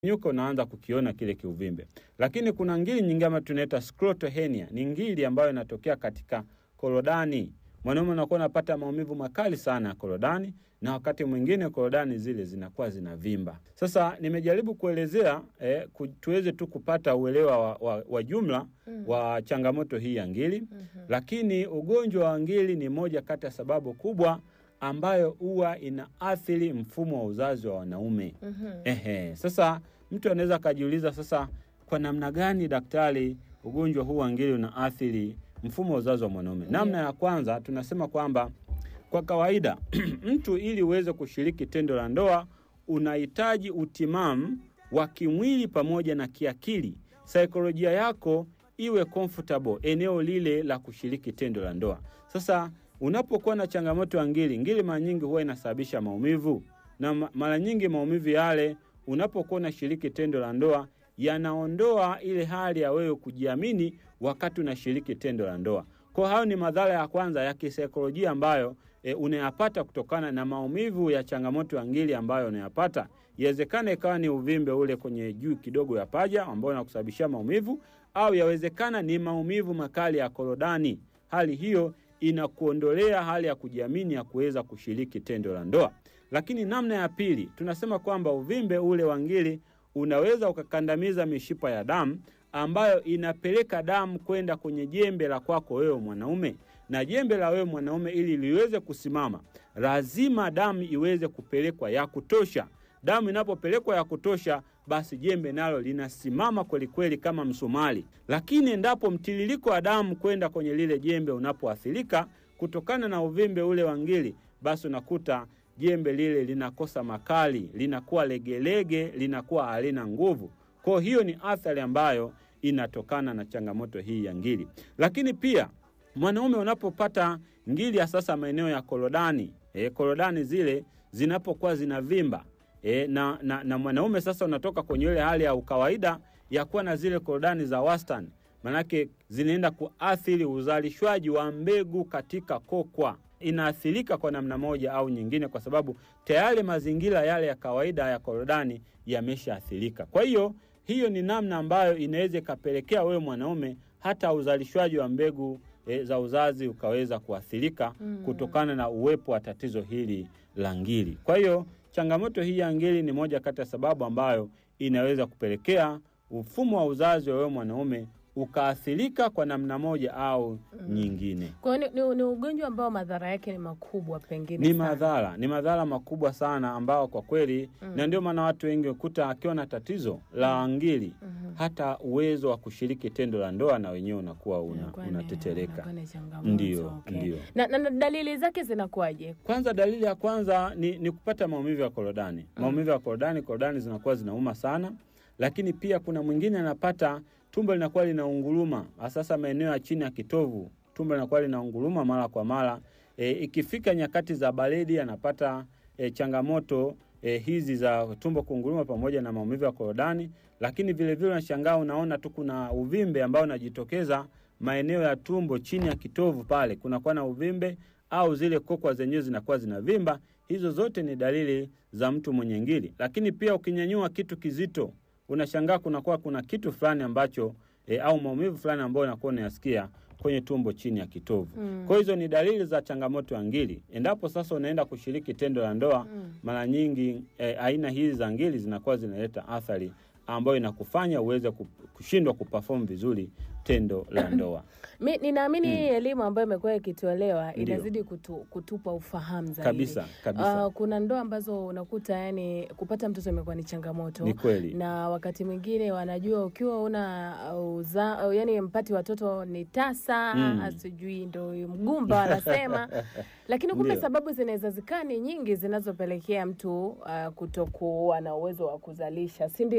nyuka unaanza kukiona kile kiuvimbe. Lakini kuna ngili nyingine ambayo tunaita scrotal hernia, ni ngili ambayo inatokea katika korodani. Mwanaume unakuwa unapata maumivu makali sana ya korodani, na wakati mwingine korodani zile zinakuwa zinavimba. Sasa nimejaribu kuelezea eh, ku, tuweze tu kupata uelewa wa, wa, wa jumla Mm. wa changamoto hii ya ngili Mhm. lakini ugonjwa wa ngili ni moja kati ya sababu kubwa ambayo huwa inaathiri mfumo wa uzazi wa wanaume. Mhm. Ehe, sasa mtu anaweza akajiuliza sasa, kwa namna gani daktari, ugonjwa huu wa ngili unaathiri mfumo wa uzazi wa mwanaume? Ndio. Namna ya kwanza tunasema kwamba kwa kawaida mtu ili uweze kushiriki tendo la ndoa unahitaji utimamu wa kimwili pamoja na kiakili, saikolojia yako iwe comfortable eneo lile la kushiriki tendo la ndoa. Sasa unapokuwa na changamoto ya ngili, ngili mara nyingi huwa inasababisha maumivu, na ma- mara nyingi maumivu yale unapokuwa unashiriki tendo la ndoa yanaondoa ile hali ya wewe kujiamini wakati unashiriki tendo la ndoa. Kwa hayo ni madhara ya kwanza ya kisaikolojia ambayo e, unayapata kutokana na maumivu ya changamoto ya ngili ambayo unayapata. Yawezekana ikawa ni uvimbe ule kwenye juu kidogo ya paja ambao unakusababishia maumivu, au yawezekana ni maumivu makali ya korodani. Hali hiyo inakuondolea hali ya kujiamini ya kuweza kushiriki tendo la ndoa. Lakini namna ya pili, tunasema kwamba uvimbe ule wa ngili unaweza ukakandamiza mishipa ya damu ambayo inapeleka damu kwenda kwenye jembe la kwako wewe mwanaume, na jembe la wewe mwanaume ili liweze kusimama, lazima damu iweze kupelekwa ya kutosha. Damu inapopelekwa ya kutosha, basi jembe nalo linasimama kwelikweli kama msumari. Lakini endapo mtiririko wa damu kwenda kwenye lile jembe unapoathirika kutokana na uvimbe ule wa ngili, basi unakuta jembe lile linakosa makali, linakuwa legelege, linakuwa halina nguvu. Kwa hiyo ni athari ambayo inatokana na changamoto hii ya ngili. Lakini pia mwanaume unapopata ngili ya sasa maeneo ya korodani, e, korodani zile zinapokuwa zinavimba e, na, na, na mwanaume sasa unatoka kwenye ile hali ya ukawaida ya kuwa na zile korodani za wastani, manake zinaenda kuathiri uzalishwaji wa mbegu katika kokwa inaathirika kwa namna moja au nyingine, kwa sababu tayari mazingira yale ya kawaida ya korodani yameshaathirika. Kwa hiyo hiyo ni namna ambayo inaweza ikapelekea wewe mwanaume hata uzalishwaji wa mbegu e, za uzazi ukaweza kuathirika Mm. kutokana na uwepo wa tatizo hili la ngili. Kwa hiyo changamoto hii ya ngili ni moja kati ya sababu ambayo inaweza kupelekea mfumo wa uzazi wa wewe mwanaume ukaathirika kwa namna moja au nyingine. Kwa hiyo ni, ni, ni ugonjwa ambao madhara yake ni makubwa pengine Ni sana. madhara, ni madhara makubwa sana ambao kwa kweli Mm. na ndio maana watu wengi ukuta akiwa na tatizo la ngili Mhm. hata uwezo wa kushiriki tendo la ndoa na wenyewe unakuwa una, Inakuwa ni- unatetereka. inakuwa ni changamoto, Ndio, okay. ndio. Na, na, na dalili zake zinakuwaje? Kwanza, dalili ya kwanza ni, ni kupata maumivu ya korodani. Maumivu ya korodani, korodani zinakuwa zinauma sana, lakini pia kuna mwingine anapata tumbo linakuwa linaunguruma, sasa maeneo ya chini ya kitovu, tumbo linakuwa linaunguruma mara kwa mara. E, ikifika nyakati za baridi anapata e, changamoto e, hizi za tumbo kunguruma pamoja na maumivu ya korodani, lakini vilevile unashangaa unaona tu kuna uvimbe ambao unajitokeza maeneo ya tumbo chini ya kitovu pale kunakuwa na uvimbe au zile kokwa zenyewe zinakuwa zinavimba. Hizo zote ni dalili za mtu mwenye ngili. Lakini pia ukinyanyua kitu kizito, unashangaa kunakuwa kuna kitu fulani ambacho e, au maumivu fulani ambayo unakuwa unayasikia kwenye tumbo chini ya kitovu. Mm. Kwa hizo ni dalili za changamoto ya ngili. Endapo sasa unaenda kushiriki tendo la ndoa, Mm. mara nyingi e, aina hizi za ngili zinakuwa zinaleta athari ambayo inakufanya uweze ku- kushindwa kuperform vizuri tendo la ndoa. Mi ninaamini hii elimu ambayo imekuwa ikitolewa Ndio. inazidi kutu, kutupa ufahamu zaidi Kabisa, kabisa. Ah, kuna ndoa ambazo unakuta yani kupata mtoto imekuwa ni changamoto Ni kweli. na wakati mwingine wanajua ukiwa una uh, uza, uh, yani mpati watoto ni tasa Mm. sijui ndo mgumba wanasema, lakini kumbe Ndio. sababu zinaweza zikaa ni nyingi zinazopelekea mtu uh, kutokuwa na uwezo wa kuzalisha, si ndio? Kabisa.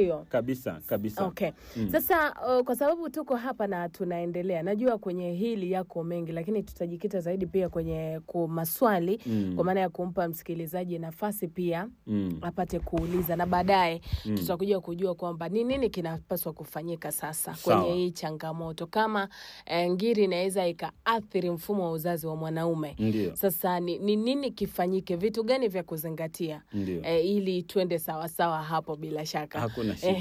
kabisa kabisa. Okay. Sasa uh, kwa sababu tuko hapa na tunaendelea, najua kwenye hili yako mengi, lakini tutajikita zaidi pia kwenye ku maswali Mm. kwa maana ya kumpa msikilizaji nafasi pia Mm. apate kuuliza na baadaye Mm. tutakuja kujua kwamba ni nini kinapaswa kufanyika sasa Sawa. kwenye hii changamoto, kama eh, ngiri inaweza ikaathiri mfumo wa uzazi wa mwanaume. Ndio, Sasa ni, ni nini kifanyike, vitu gani vya kuzingatia ndio, eh, ili tuende sawasawa hapo bila shaka hakuna Eh, shida.